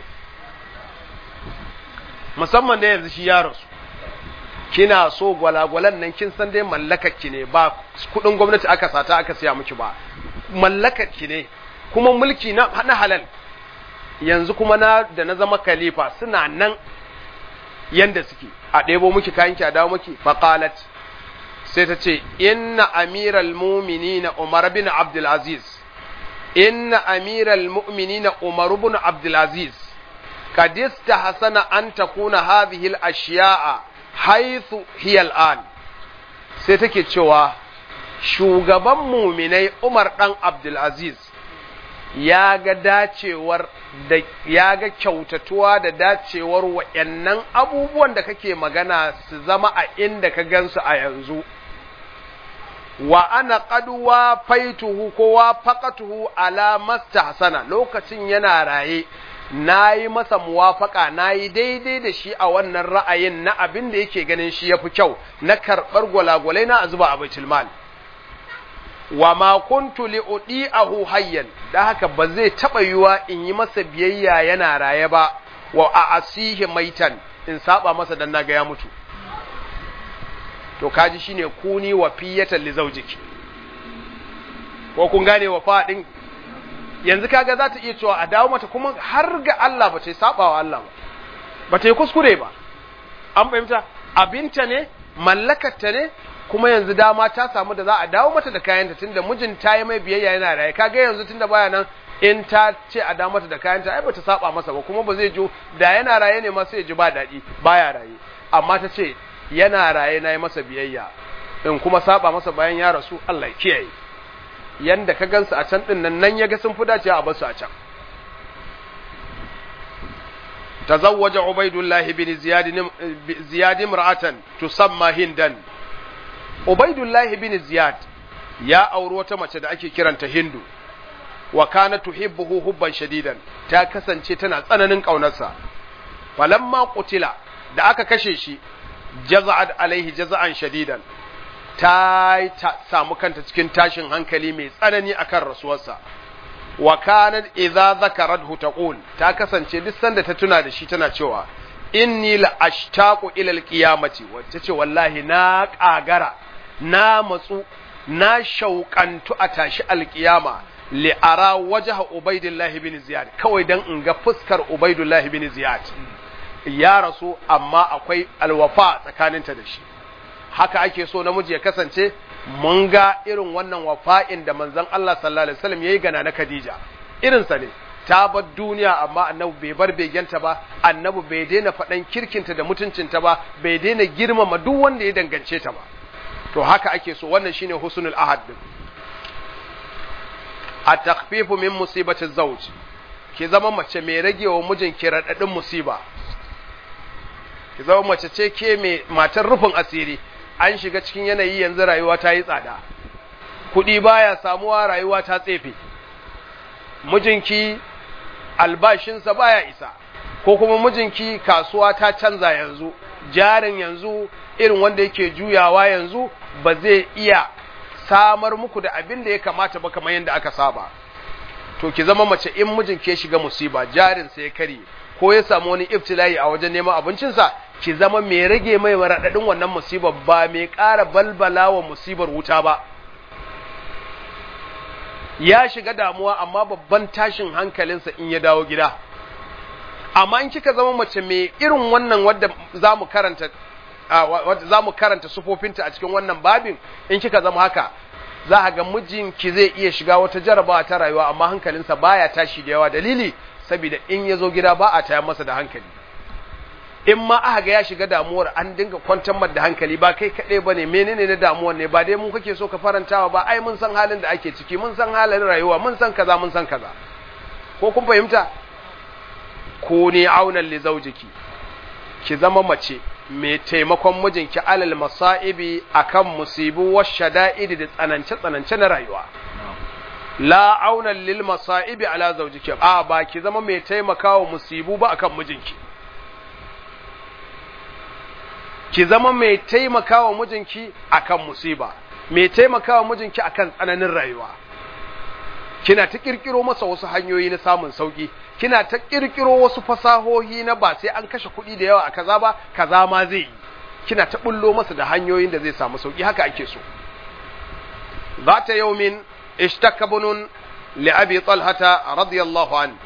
musamman da yanzu shi ya rasu kina so gwalagwalan nan kin san dai mallakar ne ba kudin gwamnati aka sata aka siya miki ba mallakar ki ne kuma mulki na na halal yanzu kuma na da na zama khalifa suna nan yanda suke a ɗebo miki kayan ki a dawo miki faqalat sai ta ce inna amiral mu'minina umar bin abdul aziz إن أمير المؤمنين عمر بن عبد العزيز قد استحسن أن تكون هذه الأشياء حيث هي الآن سيتكي تشوى shugaban muminai Umar ɗan Abdulaziz ya ga dacewar da ya ga kyautatuwa da dacewar wa'yannan abubuwan da kake magana su zama a inda ka gansu a yanzu wa ana qaduwa faituhu ko wa faqatuhu ala mastahsana lokacin yana raye nayi masa muwafaka nayi daidai da shi a wannan ra'ayin na abin da yake ganin shi yafi kyau na karbar gwalagwalai na azuba a baitul mal wa ma kuntu li udi'ahu hayyan da haka ba zai taba yiwa in yi masa biyayya yana raye ba wa a asihi maitan in saba masa dan naga ya mutu to kaji shine kuni wa fiyatan li zawjiki ko kun gane wa fadin yanzu kaga za ta iya cewa a dawo mata kuma har ga Allah ba ta yi saba wa Allah ba ba ta yi kuskure ba an fahimta abinta ne mallakarta ne kuma yanzu dama ta samu da za a dawo mata da kayanta tunda mijin ta yi mai biyayya yana raye kaga yanzu tunda baya nan in ta ce a dawo mata da kayanta ai bata saba masa ba kuma ba zai jo da yana raye ne ma sai ji ba daɗi baya raye amma ta ce yana raye na yi masa biyayya in kuma saba masa bayan ya rasu Allah ya kiyaye yanda ka gansu a can din nan nan ya ga sun fi dacewa a basu a can تزوج عبيد الله بن زياد زياد امرأة تسمى هندا عبيد الله بن زياد يا أورو mace da ake kiranta Hindu wa kana tuhibbuhu hubban shadidan ta kasance tana tsananin kaunarsa falamma qutila da aka kashe shi jaza'at alaihi jaza'an shadidan ta samu kanta cikin tashin hankali mai tsanani akan rasuwarsa wa kanat idza zakarathu taqul ta kasance duk sanda ta tuna da shi tana cewa inni la ashtaqu ila alqiyamati wacce ce wallahi na kagara na matsu na shauƙantu a tashi alqiyama li ara wajha ubaidillah bin ziyad kawai dan in ga fuskar ubaidillah bin ziyad ya rasu amma akwai alwafa tsakaninta da shi haka ake so namiji ya kasance mun ga irin wannan wafa'in da manzon Allah sallallahu alaihi wasallam yayi gana na Khadija irinsa ne ta bar duniya amma annabi bai bar begenta ba annabi bai daina faɗan kirkinta da mutuncinta ba bai daina girmama duk wanda ya dangance ta ba to haka ake so wannan shine husnul ahad din at-takhfifu min musibati zawj ki zama mace mai ragewa mijinki radadin musiba ki zama mace ce ke mai matar rufin asiri an shiga cikin yanayi yanzu rayuwa ta yi tsada kuɗi baya samuwa rayuwa ta tsefe mijinki albashinsa baya isa ko kuma mijinki kasuwa ta canza yanzu jarin yanzu irin wanda yake juyawa yanzu ba zai iya samar muku da abin da ya kamata ba kamar yadda aka saba to ki zama mace in mijinki ya shiga musiba jarinsa ya karye ko ya samu wani ibtila'i a wajen neman abincinsa ki zama mai rage mai raɗaɗin wannan musibar ba mai ƙara balbala wa musibar wuta ba ya shiga damuwa amma babban tashin hankalinsa in ya dawo gida amma in kika zama mace mai irin wannan wadda za mu karanta za mu karanta sufofinta a cikin wannan babin in kika zama haka za a ga mijinki zai iya shiga wata jarabawa ta rayuwa amma hankalinsa baya tashi da yawa dalili saboda in ya zo gida ba a taya masa da hankali in ma aka ga ya shiga damuwar an dinga kwantar da hankali ba kai kaɗai ba ne menene na damuwar ne ba dai mun kake so ka farantawa ba ai mun san halin da ake ciki mun san halin rayuwa mun san kaza mun san kaza ko kun fahimta ko ne aunan li zaujiki ki zama mace mai taimakon mijinki alal masa'ibi akan musibu wa shada'id da tsanance tsanance na rayuwa la aunan lil masa'ibi ala zaujiki a ba ki zama mai taimakawa musibu ba akan mijinki ki zama mai taimakawa mijinki akan musiba mai taimakawa mijinki akan tsananin rayuwa kina ta kirkiro masa wasu hanyoyi na samun sauki kina ta kirkiro wasu fasahohi na ba sai an kashe kuɗi da yawa a kaza ba kaza ma zai yi kina ta bullo masa da hanyoyin da zai samu sauki haka ake so zata yaumin ishtaka bunun li abi talhata radiyallahu an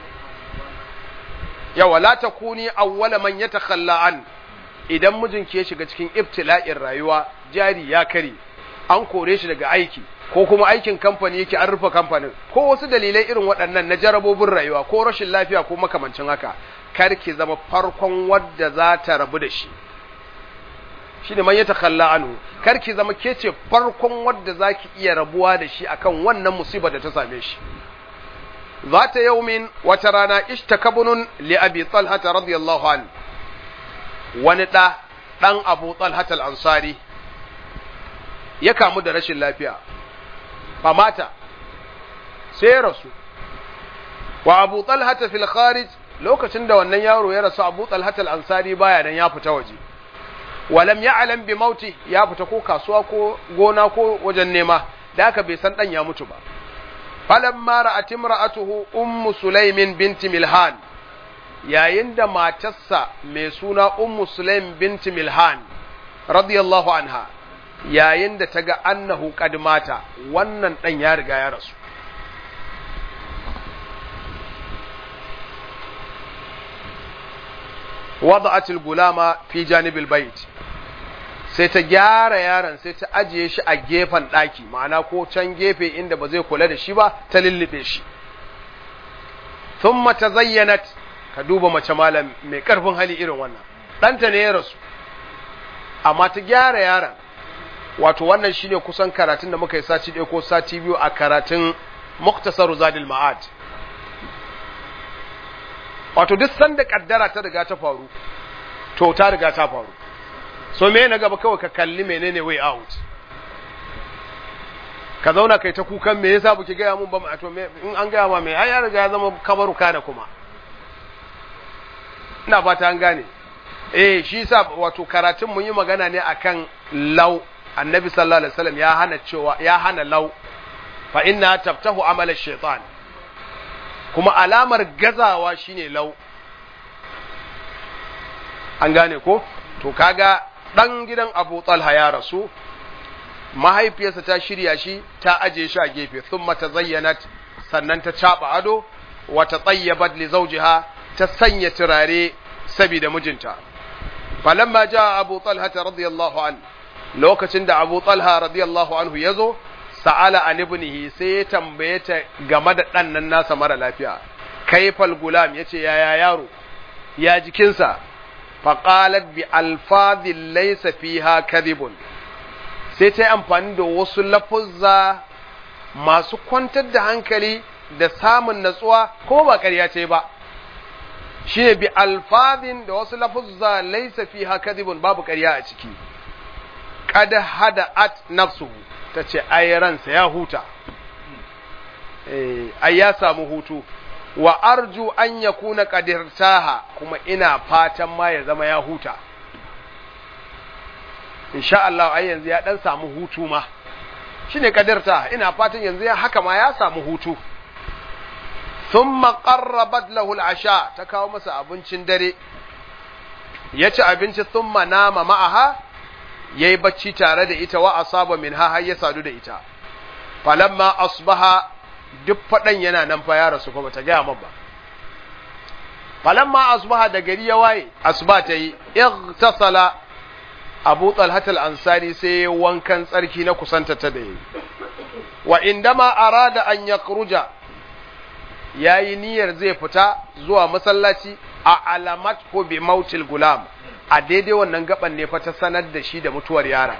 yawa la takuni awwala man yatakhalla an idan mijinki ya shiga cikin ibtila'in rayuwa jari ya kare an kore shi daga aiki ko kuma aikin kamfani yake an rufe kamfanin ko wasu dalilai irin waɗannan na jarabobin rayuwa ko rashin lafiya ko makamancin haka kar ki zama farkon wadda za ta rabu da shi shine man ya takalla anhu kar ki zama ke ce farkon wadda za ki iya rabuwa da shi akan wannan musibar da ta same shi zata yaumin wata rana ishtakabunun li abi talhata radiyallahu anhu wani ɗa ɗan abu talhatal ansari ya kamu da rashin lafiya famata sai ya rasu wa abu talhata fil kharij lokacin da wannan yaro ya rasu abu talhatal ansari baya nan ya fita waje walam ya'lam bi mauti ya fita ko kasuwa ko gona ko wajen nema da aka bai san dan ya mutu ba falamma ra'at imra'atuhu ummu sulaimin binti milhan yayin da matarsa mai suna Ummu Sulaim binti Milhan radiyallahu anha yayin da ta ga annahu qad mata wannan dan ya riga ya rasu wada'at al-gulama fi janib al-bayt sai ta gyara yaron sai ta ajiye shi a gefen daki ma'ana ko can gefe inda ba zai kula da shi ba ta lullube shi thumma tazayyanat ka duba mace malam mai karfin hali irin wannan ɗanta ne ya rasu amma ta gyara yaron wato wannan shine kusan karatun da muka yi sati ɗaya ko sati biyu a karatun muktasar zadil ma'ad wato duk sanda kaddara ta riga ta faru to ta riga ta faru so me na gaba kawai ka kalli menene way out ka zauna kai ta kukan me yasa buki gaya mun ba mu to in an gaya ma me ai ya riga ya zama kabaru kana kuma ina fata an gane eh shi yasa wato karatun mun yi magana ne akan law annabi sallallahu alaihi wasallam ya hana cewa ya hana law fa inna taftahu amala shaytan kuma alamar gazawa shine law an gane ko to kaga dan gidan Abu Talha ya rasu mahaifiyarsa ta shirya shi ta aje shi a gefe thumma tazayyanat sannan ta caba ado wa tatayyabat li zawjiha ta sanya turare saboda mijinta falamma jaa Abu Talha radiyallahu an lokacin da Abu Talha radiyallahu anhu yazo sa'ala an ibnihi sai ya tambaye ta game da dan nan nasa mara lafiya kaifal gulam yace yaya yaro ya jikinsa faqalat bi alfadhin laysa fiha kadhibun sai ta yi amfani da wasu lafuzza masu kwantar da hankali da samun natsuwa ko ba ƙarya ce ba shi ne bi alfazin da wasu lafuzza laisa fi kadhibun babu ƙarya a ciki kada hada at nafsuhu ta ce ai ransa ya huta ai ya samu hutu wa arju an yakuna qadirtaha kuma ina fatan ma ya zama ya huta insha Allah ai yanzu ya dan samu hutu ma shine kadarta ina fatan yanzu ya haka ma ya samu hutu thumma qarrabat lahu al-asha ta kawo masa abincin dare ya ci abinci thumma nama ma'aha yayi bacci tare da ita wa asaba minha har ya sadu da ita falamma asbaha duk fadan yana nan fa ya rasu fa bata ga ba falamma asbaha da gari ya waye asba ta yi igtasala abu talhatal ansari sai wankan tsarki na kusanta ta da yi wa indama arada an ya kuruja ya yi niyyar zai fita zuwa masallaci a alamat ko bi mautil gulam a daidai wannan gaban ne fa ta sanar da shi da mutuwar yara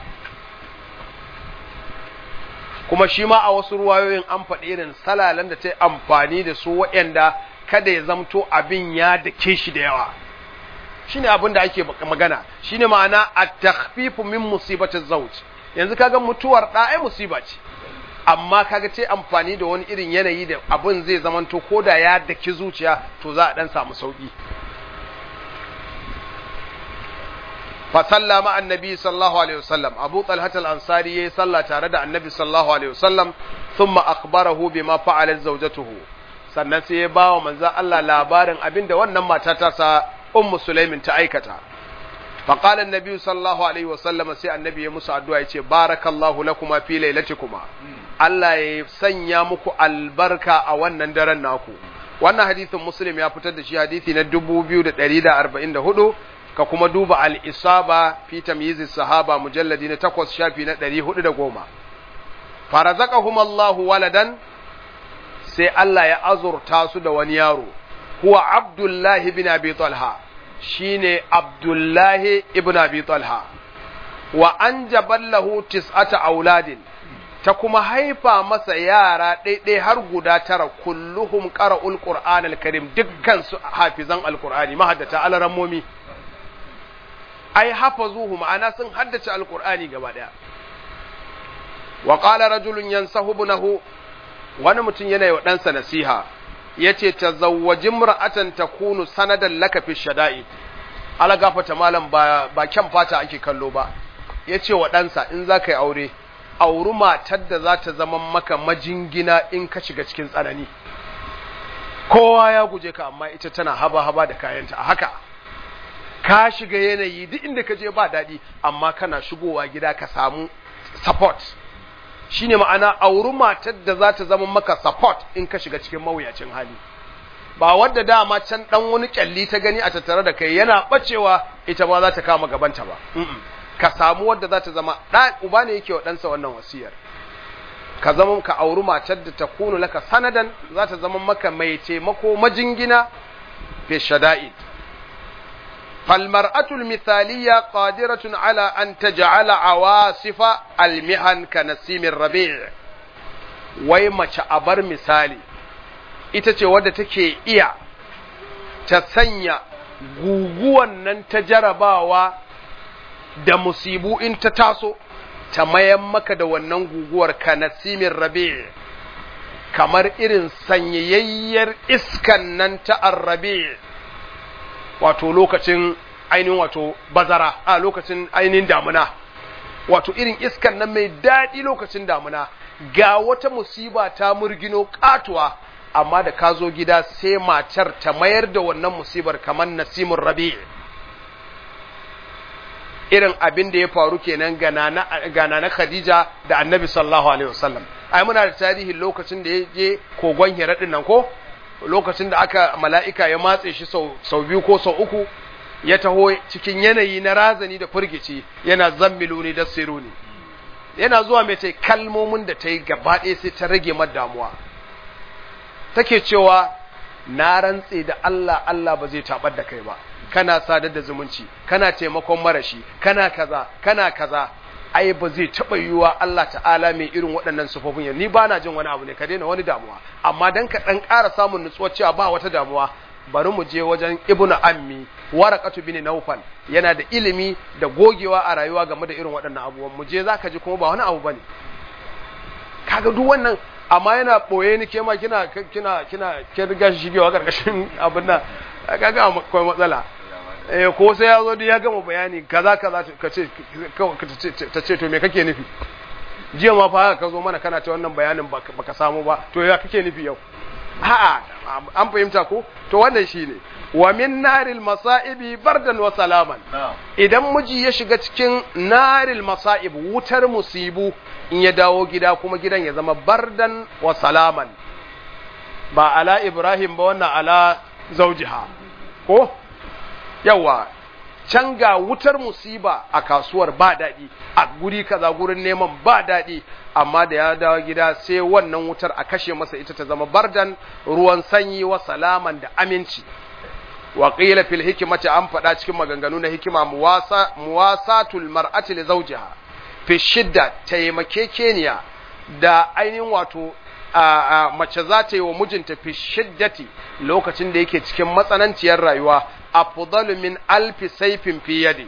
kuma shi ma a wasu ruwayoyin an faɗi irin salalan da ta yi amfani da su waɗanda kada ya zamto abin ya dake shi da yawa shine abin da ake magana shine ma'ana at-takhfifu min musibati zawj yanzu kaga mutuwar da ai musiba ce amma kaga ce amfani da wani irin yanayi da abin zai zamanto koda ya daki zuciya to za a dan samu sauki fa sallama annabi sallallahu alaihi wasallam abu talhat al-ansari yayi sallah tare da annabi sallallahu alaihi wasallam thumma akhbarahu bima fa'alat zawjatuhu sannan sai ya bawa manzon Allah labarin abinda wannan mata ta sa ummu sulaimin ta aikata faqala annabi sallallahu alaihi wasallam sai annabi ya musu addu'a yace barakallahu lakuma fi lailatikuma Allah ya sanya muku albarka a wannan daren naku wannan hadisin muslim ya fitar da shi hadisi na 2144 ka kuma duba al-isaba fi tamyiz sahaba mujalladi na 8 shafi na 410 farazaqahum Allahu waladan sai Allah ya azurta su da wani yaro huwa Abdullahi bin Abi Talha shine Abdullahi ibn Abi Talha wa an jaballahu tis'ata auladin ta kuma haifa masa yara ɗaiɗai har guda tara kulluhum qara'ul qur'an al-karim dukkan su hafizan al-qur'ani mahaddata alarammomi ai hafazuhu ma'ana sun haddace al-qur'ani gaba daya wa qala rajulun yansahu ibnahu wani mutum yana wa ɗansa nasiha yace tazawwaji imra'atan takunu sanadan laka fi shada'i ala gafata malam ba ba kyan fata ake kallo ba yace wa ɗansa in za ka yi aure auri matar da za ta zama maka majingina in ka shiga cikin tsanani kowa ya guje ka amma ita tana haba-haba da kayanta a haka ka shiga yanayi duk inda ka je ba daɗi amma kana shigowa gida ka samu support shine ma'ana auri matar da za ta zama maka support in ka shiga cikin mawuyacin hali ba wadda dama can dan wani kyalli ta gani a tattare da kai yana bacewa ita ma za ta kama gabanta ba ka samu wadda za ta zama ɗan uba ne yake wa ɗansa wannan wasiyar ka zama ka auri matar da ta kunu laka sanadan za ta zama maka mai taimako majingina fi shada'id فالمرأة المثالية قادرة على أن تجعل عواصف المهن كنسيم الربيع wai mace a bar misali ita ce wadda take iya ta sanya guguwan nan ta jarabawa da musibu in ta taso ta mayan maka da wannan guguwar ka nasimin rabi kamar irin sanyayayyar iskan nan ta arrabi wato lokacin ainihin wato bazara a lokacin ainihin damuna wato irin iskan nan mai daɗi lokacin damuna ga wata musiba ta murgino katuwa amma da ka zo gida sai matar ta mayar da wannan musibar kamar nasimun rabi irin abin da ya faru kenan ga na Khadija da Annabi sallallahu alaihi wasallam ai muna da tarihin lokacin da ya je kogon Hira din nan ko lokacin da aka mala'ika ya matse shi sau sau biyu ko sau uku ya taho cikin yanayi na razani da furgici yana zammiluni da siruni yana zuwa mai ta kalmomin da ta yi gaba ɗaya sai ta rage mata damuwa take cewa na rantse da Allah Allah ba zai tabar da kai ba kana sadar da zumunci kana taimakon marashi kana kaza kana kaza ai ba zai taɓa yiwuwa Allah ta'ala mai irin waɗannan sufofin yanzu ni ba na jin wani abu ne ka daina wani damuwa amma dan ka ɗan ƙara samun nutsuwa cewa ba wata damuwa bari mu je wajen ibnu ammi waraqatu bin nawfal yana da ilimi da gogewa a rayuwa game da irin waɗannan abubuwan mu je zaka ji kuma ba wani abu bane kaga duk wannan amma yana boye ni ke ma kina kina kina kin riga shigewa karkashin abin nan kaga akwai matsala eh ko sai ya zo da ya gama bayani kaza kaza ka ce ta ce to me kake nufi jiya ma fa ka zo mana kana ta wannan bayanin baka samu ba to ya kake nufi yau a'a an fahimta ko to wannan shine wa min naril masa'ibi bardan wa salaman idan miji ya shiga cikin naril masa'ib wutar musibu in ya dawo gida kuma gidan ya zama bardan wa salaman ba ala ibrahim ba wannan ala zaujiha ko yawa can ga wutar musiba a kasuwar ba daɗi a guri kaza gurin neman ba daɗi amma da ya dawo gida sai wannan wutar a kashe masa ita ta zama bardan ruwan sanyi wa salaman da aminci wa qila fil hikmati an faɗa cikin maganganu na hikima muwasa muwasatul mar'ati li zawjiha fi shidda taimakekeniya da ainihin wato mace za ta yi wa mijinta fi shiddati lokacin da yake cikin matsananciyar rayuwa afdalu min alfi saifin fi yadi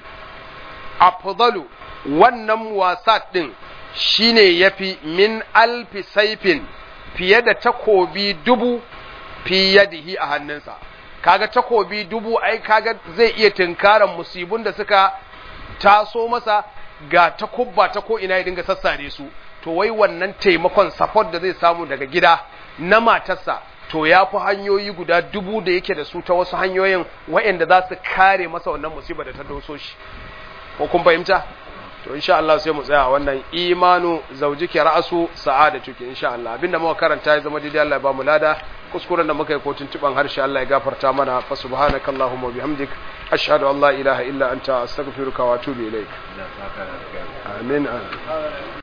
afdalu wannan muwasat din shine yafi min alfi saifin fiye da takobi dubu fi yadihi a hannunsa kaga takobi dubu ai kaga zai iya tinkaran musibun da suka taso masa ga takubba ta ko ina ya dinga sassare su to wai wannan taimakon support da zai samu daga gida na matarsa to ya fi hanyoyi guda dubu da yake da su ta wasu hanyoyin waɗanda za su kare masa wannan musiba da ta doso shi ko kun fahimta to insha Allah sai mu tsaya a wannan imanu zaujiki ra'asu sa'adatuki insha Allah abinda muka karanta ya zama daidai Allah ya ba mu lada kuskuren da muka yi ko tuntuban harshe Allah ya gafarta mana fa subhanakallahumma bihamdik ashhadu an la ilaha illa anta astaghfiruka wa atubu ilaik amin amin